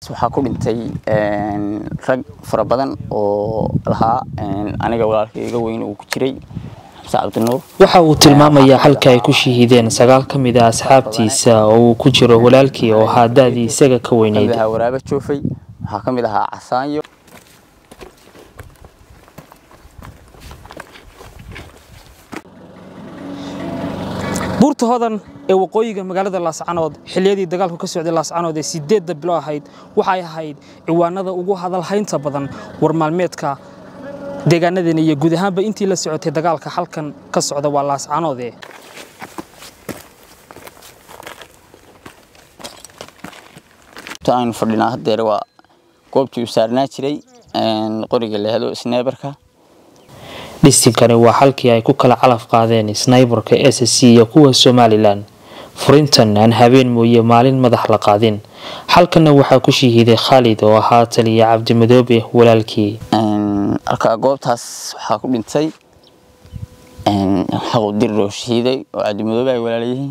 waxaa ku dhintay rag fara badan oo lahaa aniga walaalka iga weyn uu ku jiray xamse cabdinuur waxa uu tilmaamayaa halka ay ku shahiideen sagaal ka mid ah asxaabtiisa oo uu ku jiro walaalkii oo ahaa da-dii isaga ka weyneyd ahaa waraabo joofay waxaa ka mid ahaa casaanyo buurta hodan ee waqooyiga magaalada laascanood xilliyadii dagaalku ka socday laascanood ee sideedda bilo ahayd waxay ahayd ciwaanada ugu hadalhaynta badan war maalmeedka deegaanadeena iyo guud ahaanba intii la socotay dagaalka halkan ka socda waa laascanoode aynu fadhinaa haddeer waa goobtii uu saarnaa jiray qoriga la helo sneebarka dhistinkani waa halkii ay ku kala calaf qaadeen snaybarka s c iyo kuwa somalilan furintan aan habeen mooye maalin madax la qaadin halkanna waxaa ku shahiiday khaalid oo ahaa taliya cabdimadoobe walaalkii halka goobtaas waxaa ku dhintay xaquudirir oo shahiiday oo cabdimadoobe ay walaalyihiin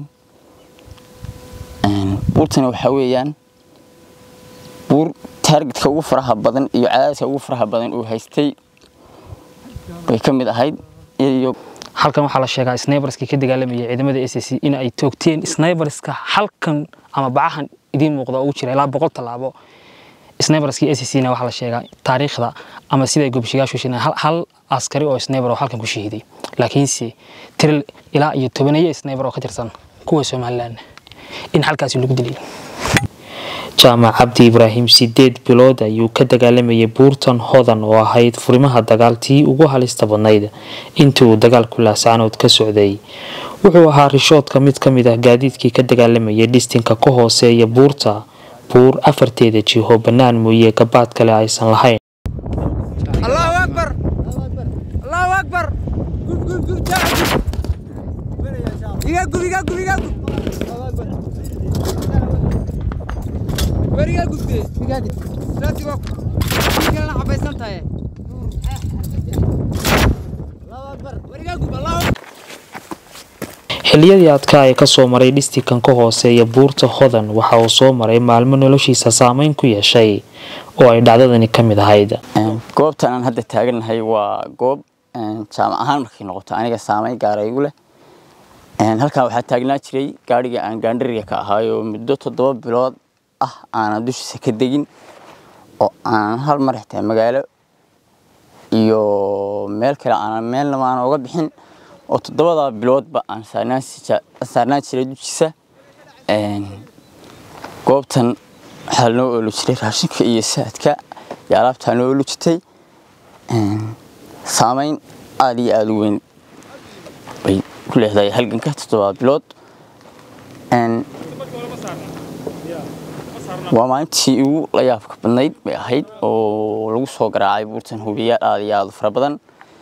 buurtani waxaa weeyaan buur taargetka ugu faraha badan iyo cadaadiska ugu faraha badan uu haystay bay ka mid ahayd iyo halkan waxaa la sheegaa snaybarskii ka dagaalamayay ciidamada s c in ay toogteen snaybarska halkan ama bacahan idiin muuqda ugu jira ilaa boqol tallaabo snaybarskii s c na waxaa la sheegaa taariikhda ama siday gobshiyaashu sheegeen hal, hal askari oo snaybar oo halkan ku shahiiday laakiinse tiril ilaa iyo tobaneeyo snaybar oo ka tirsan kuwa somalilan in halkaasi lagu dilay jaamac cabdi ibraahim sideed bilood ayuu ka dagaalamayay buurtan hodan oo ahayd furimaha dagaaltii ugu halista badnayd intii uu dagaalku laascanood ka socday wuxuu ahaa rishoodka mid ka mid ah gaadiidkii ka dagaalamayay dhistinka ka hooseeya buurta buur afarteeda jiho bannaan mooye gabaad kale aysan lahayn xilliyadii adkaa ee kasoo maray dhistikan ka hooseeya buurta hodan waxa uu soo maray maalmo noloshiisa saameyn ku yeeshay oo ay dhacdadani ka mid ahayd goobtan aan hadda taagannahay waa goob jaamac ahaan markay noqoto aniga saameyn gaara igu leh halkan waxaa taagnaa jiray gaadhiga aan gaandhariga ka ahaayo muddo toddoba bilood ah aanan dushiisa ka degin oo aanan hal mar xitaa magaalo iyo meel kale aanan meelnaba aan oga bixin oo toddobadaa biloodba aan saarnaan jiray dushiisa goobtan waxaa lanoo oolu jiray raashinka iyo saadka iyo alaabtaa noo oolu jirtay saameyn aada iyo aada u weyn bay ku leedahay halganka toddobaa bilood waa maalintii ugu la yaabka badnayd bay ahayd oo lagu soo garaacay buurtan hubiyaal aada iyo aada u fara badan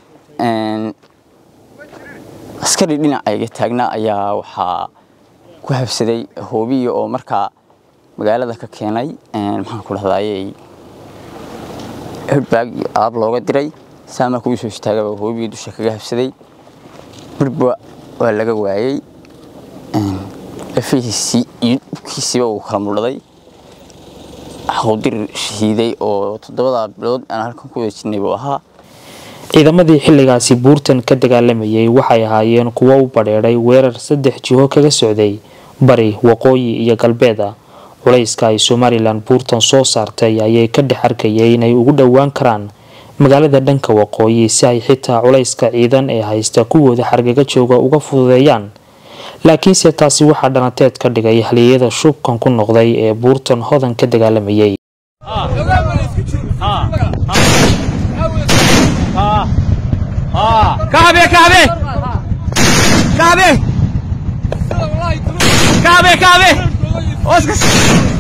askari dhinacayga taagnaa ayaa waxaa ku habsaday hoobiya oo markaa magaalada ka keenay maxaan ku dhahdaayey hedbaag aab looga diray saamaa kugu soo istaagaba hoobiya dusha kaga habsaday birba waa laga waayey lafihiisii iyo dhubkiisiiba uu kala muldhaday xaquudirir shahiiday oo toddobadaa bilood aan halkan ku wada jirnay buu ahaa ciidamadii xilligaasi buurtan ka dagaalamayay waxay ahaayeen kuwo u badheedhay weerar saddex jiho kaga socday bari waqooyi iyo galbeeda culayska ay somalilan buurtan soo saartay ayay ka dhex arkayay inay ugu dhowaan karaan magaalada dhanka waqooyi si ay xitaa culayska ciidan ee haysta kuwooda xargaga jooga uga fududeeyaan laakiinse taasi waxaa dhanateed ka dhigay haliyada shubkan ku noqday ee buurtan hodan ka dagaalamayay كعبة كعبة كعبة كعبة كعبة اسكت